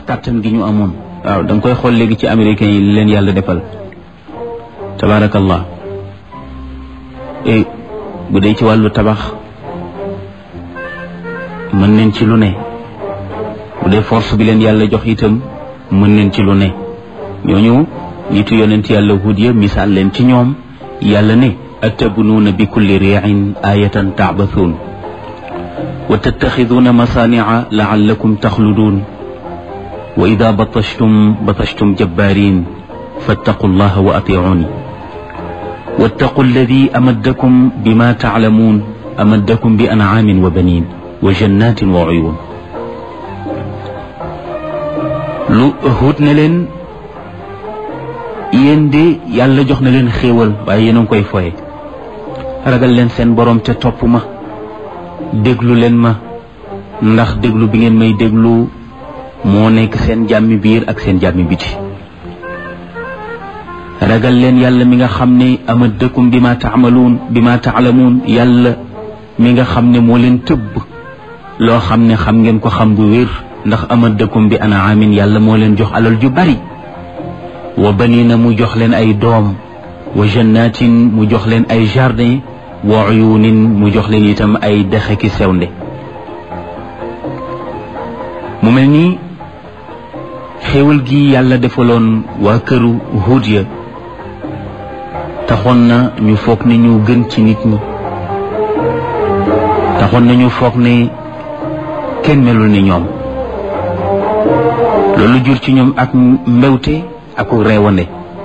kàttan gi ñu amoon waaw da nga koy xool léegi ci américains yi leen yàlla defal tabaarakallah e bu dee ci wàllu tabax mën nañ ci lu ne bu dee force bi leen yàlla jox itam mën nañ ci lu ne ñooñu nitu yonent yàlla hud ya misaal leen ci ñoom yàlla ne atabnuuna bi kulli riicin aayatan tacbathuun wa tattaxiduuna masaanica laallakum taxluduun wa ida batashtum batashtum jabbaarin fattaqu llaha wa atiicuuni wattaqu alladi amaddakum bima taclamuun amaddakum bi ancaamin wa baniin wa jannatin wa uyuun lu hud ne leen yéen de yàlla jox na leen xéewal waaye yéen a ngi koy foye ragal leen seen borom te topp ma déglu leen ma ndax déglu bi ngeen may déglu moo nekk seen jàmmi biir ak seen jàmmi biti ragal leen yàlla mi nga xam ne amaddakum bi ma taamaluun bi ma taalamuun yàlla mi nga xam ne moo leen tëbb loo xam ne xam ngeen ko xam bu wér ndax amaddakum bi anaamin yàlla moo leen jox alal ju bari wa banina mu jox leen ay doom wa jannatin mu jox leen ay jardin wa uyunin mu jox leen itam ay dexe ki sewnde mu mel ni xéewal gi yàlla defaloon waa këru Huud ya taxoon na ñu foog ne ñu gën ci nit ñi taxoon na ñu foog ne kenn melul ni ñoom loolu jur ci ñoom ak mbewte ak reewande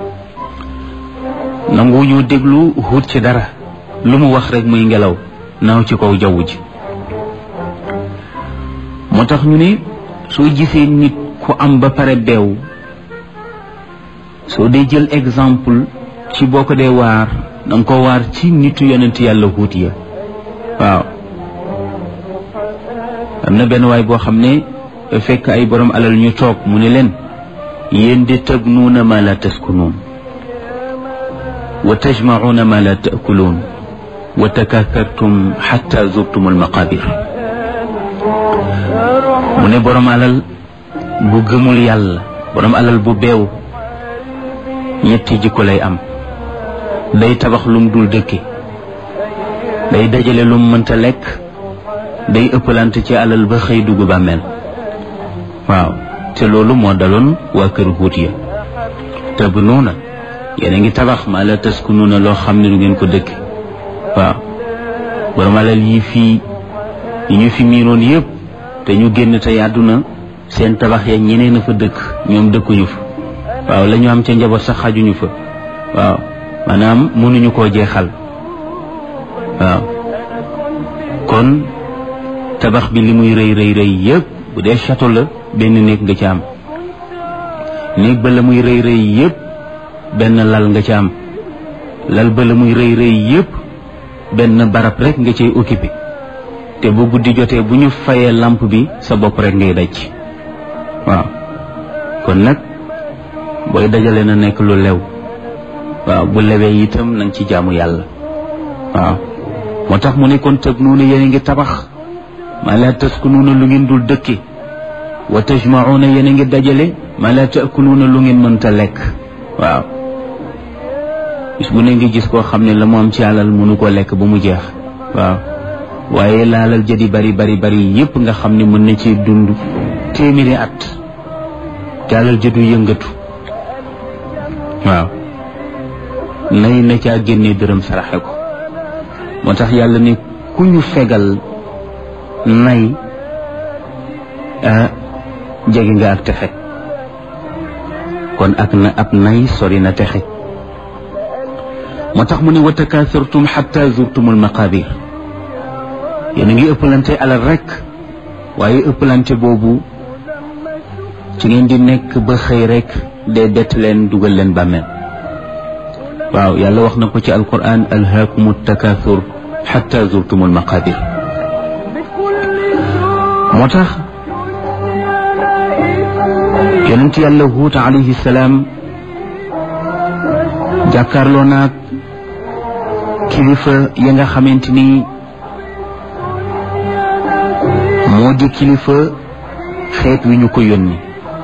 nangu ñu déglu Huud ci dara lu mu wax rek muy ngelaw naaw ci kaw jaww ji moo tax ñu ne soo gisee nit ku am ba pare beew soo dee jël exemple ci boo ko dee waar danga ko waar ci nitu yonent yàlla Huud ya waaw am na benn waay boo xam ne fekk ay borom alal ñu toog mu ne leen yéen de tabnuuna ma la taskunuun wa tajmacuuna ma la taakuluun wa takathartum xatta zurtum almaqabir mu ne borom alal bu gëmul yàlla borom alal bu beew ñetti jikko lay am day tabax lum dul dëkke day dajale lum mënta lekk day ëppalante ci alal ba xëy dugg bàmmeel waaw te loolu moo daloon waa kër Huud ya tabnuuna yéen a ngi tabax maa la taskunuuna loo xam ne du ngeen ko dëkk waaw borom alal yi fii yi ñu fi miinoon yëpp te ñu génn te àdduna seen tabax ya ñeneen a fa dëkk ñoom dëkkuñu fa waaw la ñu am ca njaboot sax xajuñu fa waaw maanaam mënuñu koo jeexal waaw kon tabax bi li muy rëy rëy rëy yëpp bu dee château la benn néeg nga ci am néeg ba la muy rëy rëy yëpp benn lal nga ci am lal ba la muy rëy rëy yëpp benn barab rek nga cay occupé te bu guddi jotee bu ñu fayee lamp bi sa bopp rek ngay daj waaw kon nag booy dajale na nekk lu lew waaw bu lewee itam na nga ci jaamu yàlla waaw moo tax mu ne kon tëb nuuna yéen a ngi tabax maa laa taskunuuna lu ngeen dul dëkke wa tajmacuuna yéen a ngi dajale maa laa taakuluuna lu ngeen mënta lekk waaw bis bu ne ngi gis koo xam ne la mu am ci alal mënu ko lekk ba mu jeex waaw waaye laalal jadi bari bari bari yépp nga xam ne mën na ci dund téeméeri at te alal jëdu yëngatu waaw nay na caa génnee dërëm saraxe ko moo tax yàlla ne ku ñu fegal nay jege nga ak texe kon ak na ab nay sori na texe moo tax mu ne wa takaasartum xatta zurtumul maqabir yéen a ngi ëppalante alal rek waaye ëppalante boobu ci ngeen di nekk ba xëy rek dee bett leen dugal leen bàmmeel waaw yàlla wax na ko ci alquran alhaakumu takaasur xatta zurtumul maqabir moo tax yonent yàlla huut alayhi salaam jàkkaarloo naag kilifa ya nga xamante ni moo di kilifa xeet wi ñu ko yónni